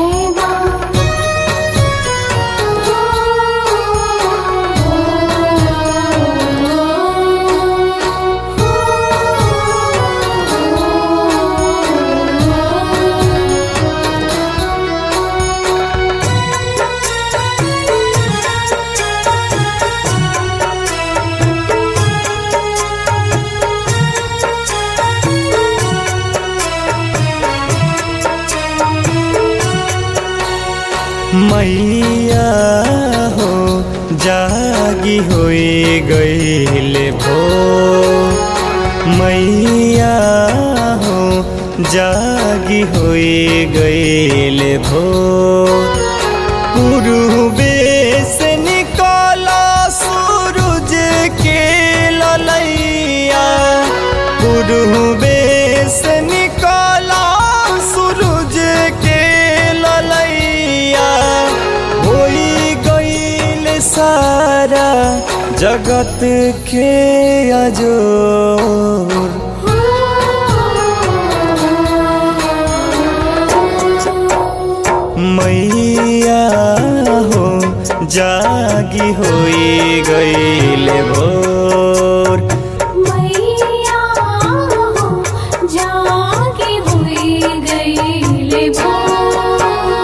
जय माँ मैया हो जागी होई गईले भो मैया हो जागी होई गईले भो पूर्वे से निकला सूरज के ललैया पूर्वे से निकला सूरज के ललैया होई गईल सारा जगत के अजोर मैया हो जागी होई गईले भोर मैया हो जागी हुई गईले भोर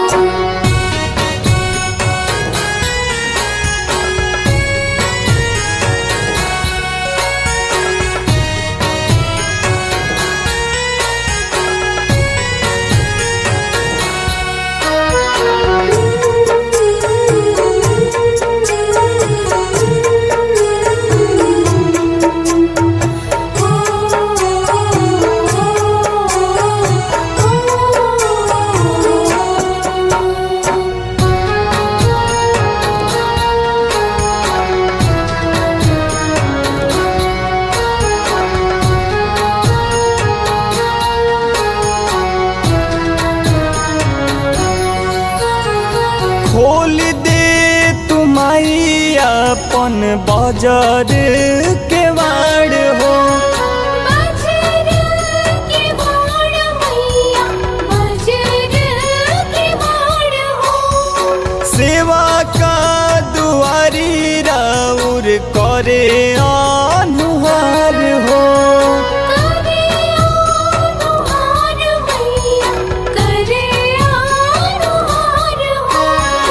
खोल दे तुमाई अपन बाजार के वाड़ हो बजर के बाण मैया बजर के बाण हो सेवा का दुआरी राउर करे अनुहार हो करे अनुहार मैया करे अनुहार हो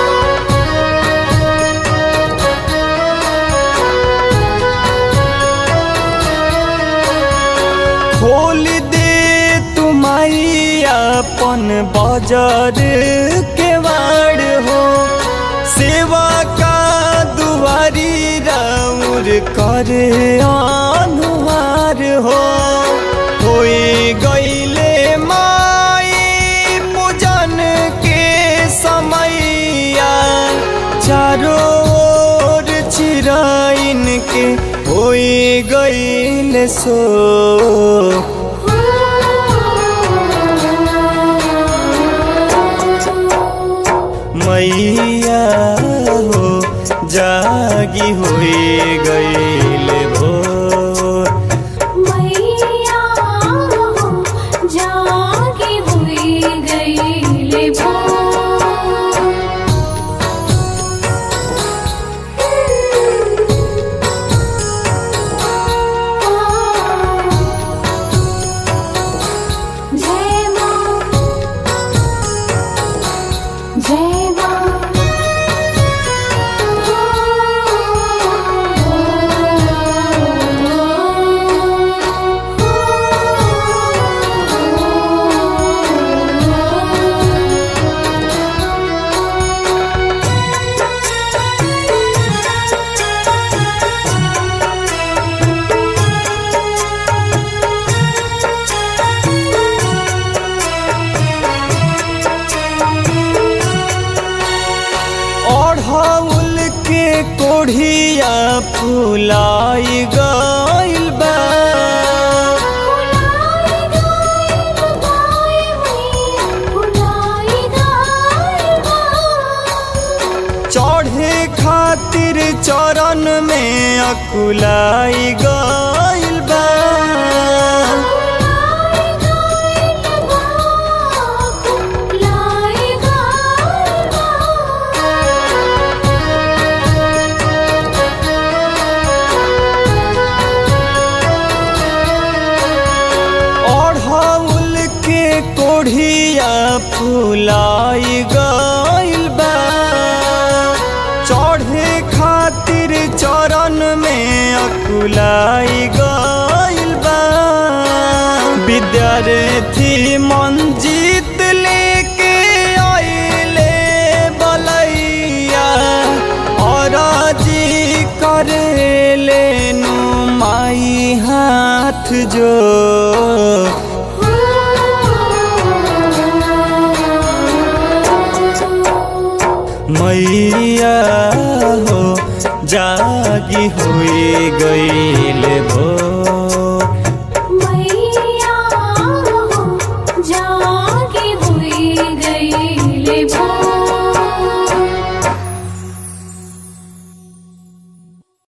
खोल दे तुमाई अपन बाजार के वाड़ हो सेवा का दुआरी राउर करे अनुहार हो होई गईले माई पूजन के समैया चारों ओर चिराइन के होई गईले सो मैया हो जागी हुई गईले भोर मैया हो जागी हुई गईले जय माँ जय ओढ़ौल के कोढ़िया फुलाई गइल बा चढ़े खातिर चरण में अकुलाई गइल बा लाई फुलाई गइल बा चढ़े खातिर चरण में अकुलाई गइल बा विद्यार्थी मंजीत लेके आइले बलैया और जी करेले नु माई हाथ जो मैया हो जागी हुई गईल भो